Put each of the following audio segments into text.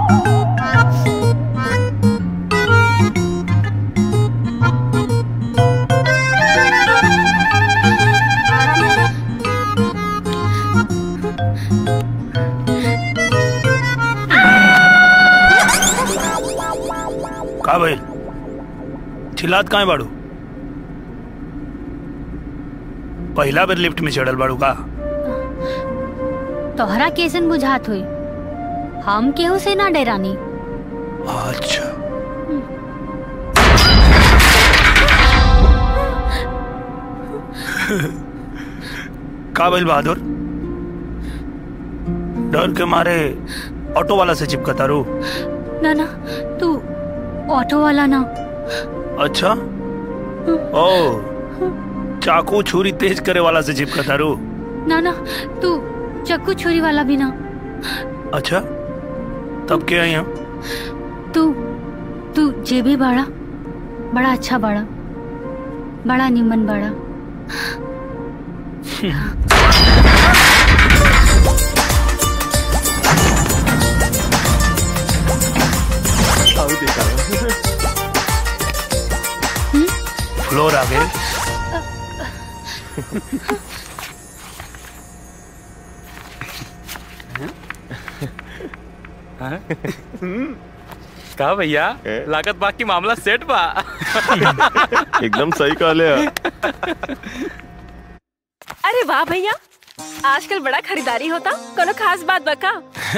का भइल चिल्लात काहे बाड़ू पहिला बेर लिफ्ट में चढ़ल बाड़ू का तोहरा कैसन बुझात हुई हम केहू से ना डरानी अच्छा का भइल बहादुर डर के मारे ऑटो वाला से चिपकता रू ना ना तू ऑटो वाला ना अच्छा ओ चाकू छुरी तेज करे वाला से चिपकता रू ना ना तू चक्कू छुरी वाला भी ना अच्छा तब क्या है यहाँ तू तू जे भी बाड़ा बड़ा अच्छा बाड़ा बड़ा निमन बाड़ा फ्लोर आ गए का भैया लागत बाकी मामला सेट बा एकदम सही कहले है अरे वाह भैया आजकल बड़ा खरीदारी होता कोनो खास बात बका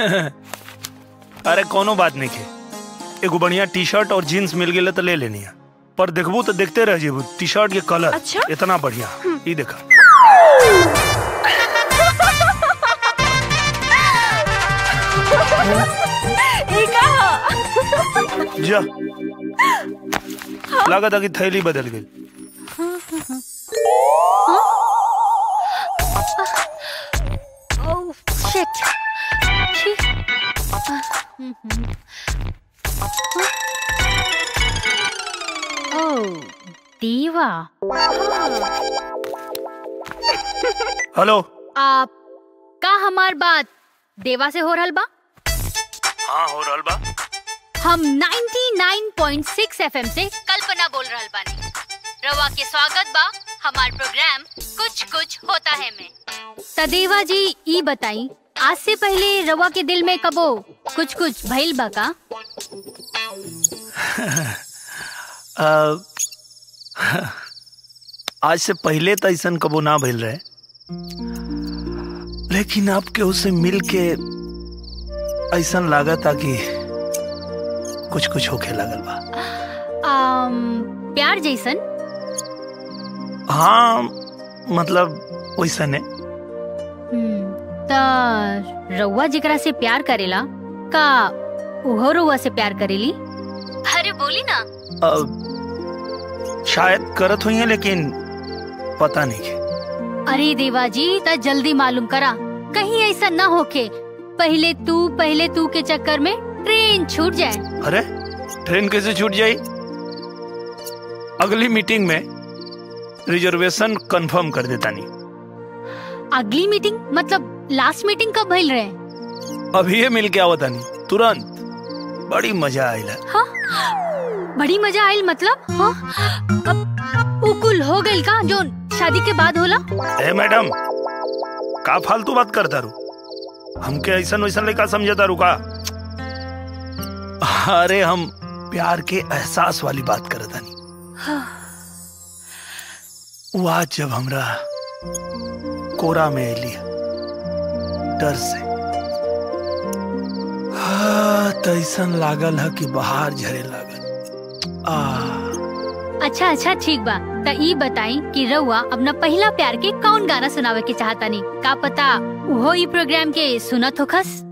अरे कोनो बात नहीं के एगो बढ़िया टी शर्ट और जीन्स मिल गए तो ले लेनी है पर देखबू तो देखते रह जेबू टी शर्ट के कलर अच्छा? इतना बढ़िया ये देखा ई का ह? जा लगा था कि थैली बदल गई ओह शिट छी ओह दीवा हेलो आप का हमार बात देवा से हो रहल बा हाँ हो रहल बा हम 99.6 एफएम से कल्पना बोल रहल बानी रवा के स्वागत बा हमार प्रोग्राम कुछ कुछ होता है में तदेवा जी ई बताई आज से पहले रवा के दिल में कबो कुछ कुछ भइल बा का आ, आज से पहले तो ऐसा कबो ना भइल रहे लेकिन आपके उससे मिल के ऐसा लगा था कि कुछ कुछ होके लगल बा आम, प्यार जैसन हाँ मतलब वैसा ने हम्म, त रउआ जेकरा से प्यार करेला का उहो रउआ से प्यार करेली अरे बोली ना अ, शायद करत हुई है लेकिन पता नहीं के अरे देवा जी त जल्दी मालूम करा कहीं ऐसा ना होके पहले तू पहले तू के चक्कर में ट्रेन छूट जाए अरे ट्रेन कैसे छूट जाई अगली मीटिंग में रिजर्वेशन कंफर्म कर देता नहीं अगली मीटिंग मतलब लास्ट मीटिंग कब भइल रहे अभी ये मिल के आवता नहीं तुरंत बड़ी मजा आयला हाँ बड़ी मजा आयल मतलब हाँ अब उकुल हो गइल का जो शादी के बाद होला ए मैडम का फालतू बात करता रू हमके ऐसा वैसा लेका समझता रू का अरे हम प्यार के एहसास वाली बात करता नहीं वो आज जब हमरा कोरा में एली डर से हाँ, त ऐसन लागल है कि बाहर झरे लागल आ अच्छा अच्छा ठीक बा त ई बताई कि रउआ अपना पहला प्यार के कौन गाना सुनावे के चाहता नहीं का पता उहो ई प्रोग्राम के सुनत होखस